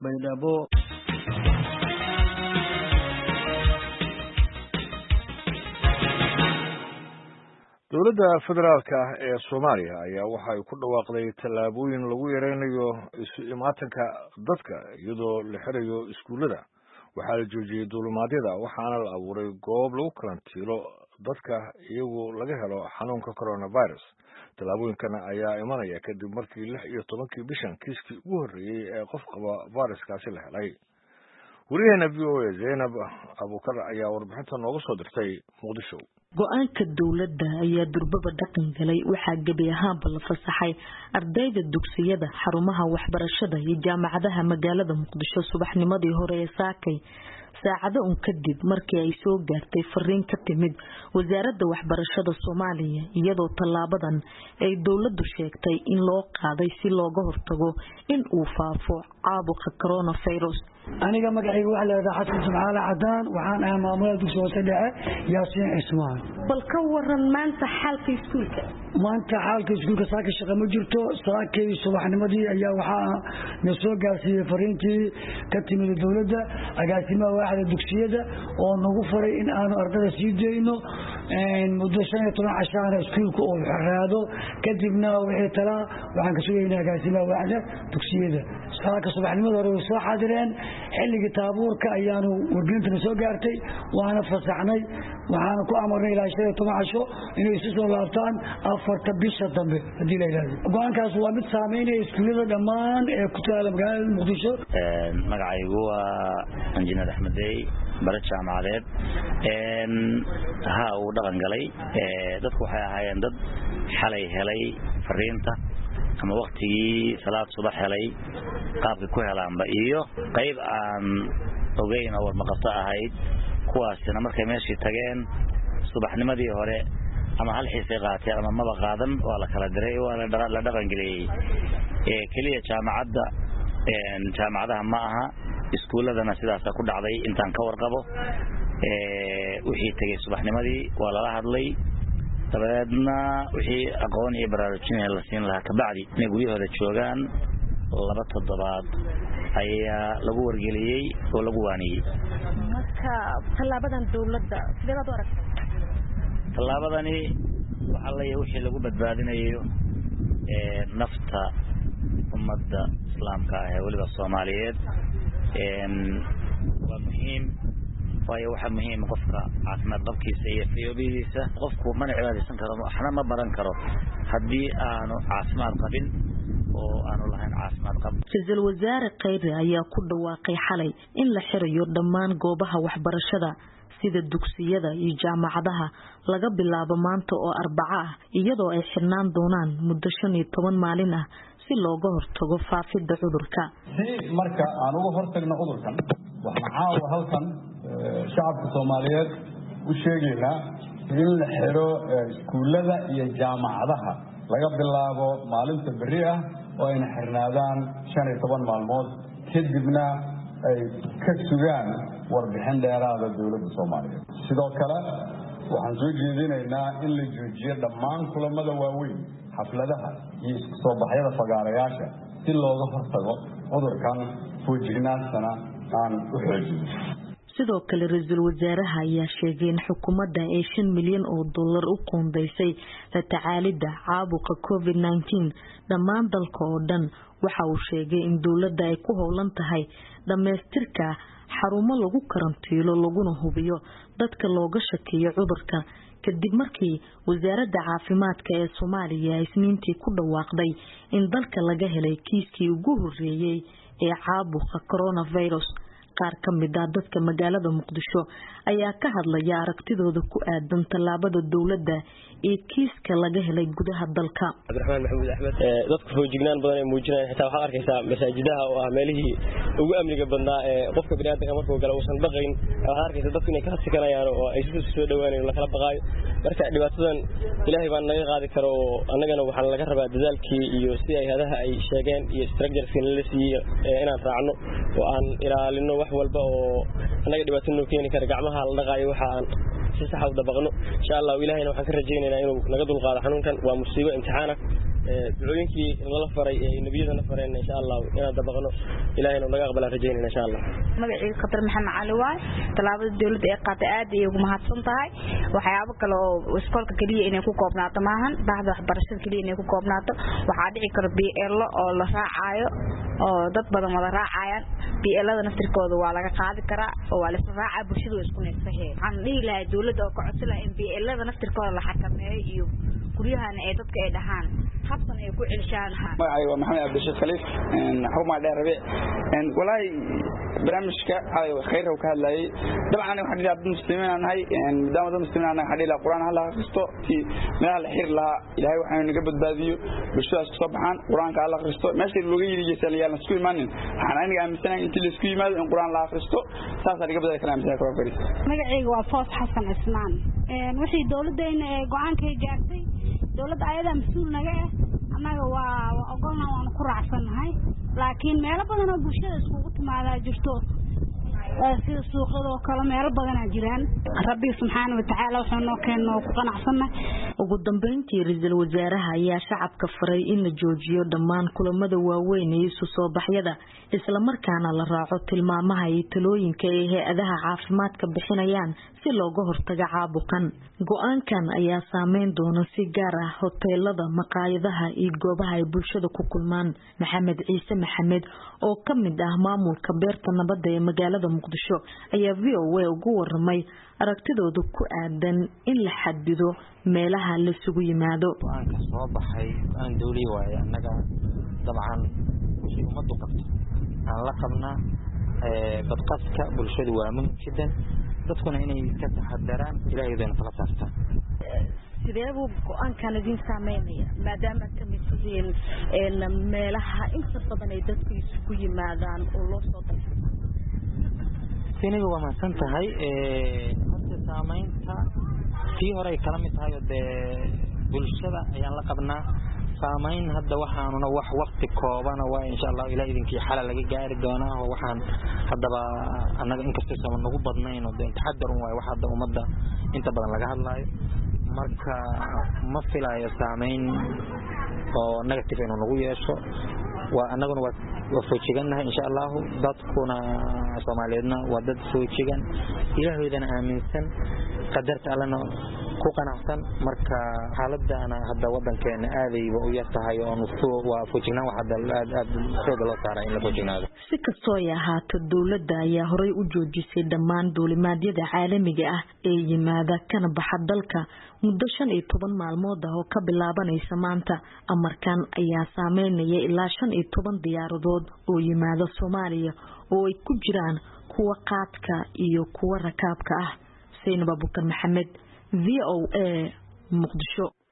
baydhabo dowladda federaalka ah ee soomaaliya ayaa waxa ay ku dhawaaqday tallaabooyin lagu yareynayo isu imaatanka dadka iyadoo la xirayo iskuullada waxaa la joojiyey duulumaadyada waxaana la abuuray goob lagu karantiilo dadka iyagu laga helo xanuunka coronavirus tallaabooyinkan ayaa imanaya kadib markii lix iyo tobankii bishan kiiskii ugu horreeyey ee qof qaba viruskaasi la helay wariyaheena v o a zaynab abuukar ayaa warbixinta nooga soo dirtay muqdisho go-aanka dowladda ayaa durbaba dhaqan galay waxaa gebi ahaanba la fasaxay ardayda dugsiyada xarumaha waxbarashada iyo jaamacadaha magaalada muqdisho subaxnimadii hore ee saakay saacado un kadib markii ay soo gaartay fariin ka timid wasaaradda waxbarashada soomaaliya iyadoo tallaabadan ay dowladdu sheegtay in loo qaaday si looga hortago in uu faafo caabuqa coronavirus aniga magacayga waxaa leedaha xasan jimcaale cadaan waxaan ahay maamulada dugsi hoose dhexe yaasiin cismaan bal ka waran maanta xaalka iskuulka maanta xaalka iskuulka saaka shaqa ma jirto saakay subaxnimadii ayaa waxaa na soo gaarsiiyey fariintii ka timid dowladda agaasimaha waaxda dugsiyada oo nagu faray in aanu ardada sii dayno muddo shan iyo toban cashaana iskuulka uu xeraado kadibna wixii talaa waxaan ka sugaynaa agaasimaha waaxda dugsiyada saaka subaxnimada hore way soo xaadireen xilligii taabuurka ayaanu wargelintana soo gaartay waana fasaxnay waxaana ku amarnay ilaa shan iyo toban casho inay isu soo laabtaan afarta bisha dambe haddii la yidhahdo go-aankaas waa mid saameynaya iskuullada dhammaan ee ku taala magaalada muqdisho magacaygu waa injineer axmedey bare jaamacadeed ha uu dhaqan galay dadku waxay ahaayeen dad xalay helay fariinta ama waktigii salaad subax helay qaabkay ku helaanba iyo qayb aan ogeyn oo warmaqabto ahayd kuwaasina markay meeshii tageen subaxnimadii hore ama hal xiisay qaateen ama maba qaadan waa la kala diray waa la dhaqangeliyey keliya jaamacadda jaamacadaha ma aha iskuulladana sidaasa ku dhacday intaan ka warqabo wixii tegey subaxnimadii waa lala hadlay dabadeedna wixii aqoon iyo baraarujina la siin lahaa kabacdi inay guryahooda joogaan laba toddobaad ayaa lagu wargeliyey oo lagu waaniyey marka tallaabadan dowladda sidee baad u aragtay tallaabadani waxaa leeyahay wixii lagu badbaadinayo nafta ummadda islaamka ah ee weliba soomaaliyeed waa muhiim waayo waxaa muhiima qofka caafimaad qabkiisa iyo fayoobidiisa qofku mana cibaadaysan karo waxna ma baran karo haddii aanu caafimaad qabin oo aanu lahayn caafimaad qab ra-iisul wasaare kheyre ayaa ku dhawaaqay xalay in la xirayo dhammaan goobaha waxbarashada sida dugsiyada iyo jaamacadaha laga bilaabo maanta oo arbaco ah iyadoo ay xirnaan doonaan muddo shan iyo toban maalin ah si looga hortago faafidda cudurka si marka aan uga hortagno cudurkan waxaan caawa halkan shacabka soomaaliyeed u sheegaynaa in la xiro iskuullada iyo jaamacadaha laga bilaabo maalinta berri ah oo ayna xirnaadaan shan iyo toban maalmood kadibna ay ka sugaan warbixin dheeraada dowladda soomaaliyeed sidoo kale waxaan soo jeedinaynaa in la joojiyo dhammaan kulamada waaweyn xafladaha iyo isku soo baxyada fagaarayaasha si looga hortago cudurkan foojignaantana aan u xoojino sidoo kale ra-iisul wasaaraha ayaa sheegay in xukuumadda ay shan milyan oo dollar u qoondeysay la tacaalidda caabuqa covid nneteen dhammaan dalka oo dhan waxa uu sheegay in dowladda ay ku howlan tahay dhammaystirka xarumo lagu karantiilo laguna hubiyo dadka looga shakeeyo cudurka kadib markii wasaaradda caafimaadka ee soomaaliya isniintii ku dhawaaqday in dalka laga helay kiiskii ugu horreeyey ee caabuqa coronavirus qaar ka mid ah dadka magaalada muqdisho ayaa ka hadlaya aragtidooda ku aadan tallaabada dowladda ee kiiska laga helay gudaha dalka cabdiraxmaan maxamuud axmed dadku foojignaan badan ay muujinayaan xitaa waxaad arkaysaa masaajidaha oo ah meelihii ugu amniga badnaa ee qofka biniaadanka markuu gala uusan baqayn waxaad arkaysa dadku inay kala sikanayaan oo ay si soo dhawaanayn lakala baqaayo marka dhibaatadan ilaahay baan naga qaadi karo oo annagana waxaa laga rabaa dadaalkii iyo si hay-adaha ay sheegeen iyo structureski nala siiyey inaan raacno oo aan ilaalino wax walba oo annaga dhibaato noo keeni kara gacmaha la dhaqaayo waxa aan si saxa u dabaqno insha allah ilaahayna waxaan ka rajaynaynaa inuu naga dulqaado xanuunkan waa musiibo imtixaana ducooyinkii nala faray ee nebiyadana fareen insha allah inaan dabaqno ilahayna naga aqbalaan rajaynayna insha allah magacayga khatar maxamed cali waay tallaabada dowladda ee qaatay aad ayay ugu mahadsan tahay waxyaabo kale oo iskoolka keliya inay ku koobnaato maahan bahda waxbarashada keliya inay ku koobnaato waxaa dhici karo bielo oo la raacaayo oo dad badan wada raacayaan bielada naftirkooda waa laga qaadi karaa oo waa laisla raacaa bulshada waa isku neefsahee waxaan dhihi lahaa dowladda oo ka codsi lahaa in bielada naftirkooda la xakameeyo iyo guryahana ee dadka ay dhahaan habsan ay ku celishaan magacayga waa maxamed cabdishid khaliif xukuma dheer rabiic walaahi barnaamijka xalay khayr ka hadlayay dabcan waxaan dhihi dad muslimiin aan nahay maadaama dad muslimiin aan nahay waxaan dhihi lahaa qur'aan hala akhristo si meelaha la xiri lahaa ilaahay waxaanu naga badbaadiyo bulshadaas kusoo baxaan qur'aanka hala akhristo meesha looga yidhi geesaan yaalan isku imaanin waxaan aniga aaminsanahay intii la isku yimaado in qur'aan la akhristo saasaa naga badali kala aaminsanay kaba fadhiis magacayga waa foos xasan cismaan wixii dowladayna ee go-aankay gaartay dowladda ayadaa mas-uul naga ah annaga waa waa ogolna waanu ku raacsannahay laakiin meelo badan oo bulshada iskugu timaadaa jirto sida suuqyadoo kale meelo badanaa jiraan rabbi subxaana watacaala wuxuu noo keena oo ku qanacsannahay ugu dambeyntii ra-iisul wasaaraha ayaa shacabka faray in la joojiyo dhammaan kulamada waaweyn ee isu soo baxyada islamarkaana la raaco tilmaamaha iyo talooyinka ay hay-adaha caafimaadka bixinayaan si looga hortago caabuqan go-aankan ayaa saameyn doona si gaar ah hoteelada maqaayadaha iyo goobaha ay bulshada ku kulmaan maxamed ciise maxamed oo ka mid ah maamulka beerta nabadda ee magaalada muqdisho ayaa v o a ugu waramay aragtidooda ku aadan in la xadido meelaha laisugu yimaado go-aanka soo baxay go-aan dawli waaye annaga dabcan wixii ummaddu qabto aan la qabnaa badqaska bulshadu waa muhim jiddan dadkuna inay ka taxadaraan ilaahayodana kala saartaan sidee buu go-aankan idin saameynaya maadaama ka mid tihiin meelaha inta badan ay dadku isugu yimaadaan oo loo soo dalxo siniga waa mahadsan tahay horta saamaynta tii hore ay kala mid tahay oo dee bulshada ayaan la qabnaa saamayn hadda waxaanuna wax wakti koobana waa insha allah ilaa idinkii xala laga gaari doonaa oo waxaan haddaba annaga inkastoo sama nagu badnayn oo dee taxadarun waayo wax hadda ummadda inta badan laga hadlaayo marka ma filayo saamayn oo negative inuu nagu yeesho waa annaguna waa waa foojigannahay insha allahu dadkuna soomaaliyeedna waa dad foojigan ilaahoydana aaminsan qadarta allana ku qanacsan marka xaaladana hadda wadankeena aadayba u yar tahay oo waa foojignaan wax hadda aad aad xooga loo saaraa in la foojignaado si kastoo ay ahaato dowladda ayaa horey u joojisay dhammaan duulimaadyada caalamiga ah ee yimaada kana baxa dalka muddo shan iyo toban maalmood ah oo ka bilaabanaysa maanta amarkan ayaa saameynaya ilaa shan iyo toban diyaaradood oo yimaada soomaaliya oo ay ku jiraan kuwa qaadka iyo kuwa rakaabka ah saynab abukar maxamed v o a muqdisho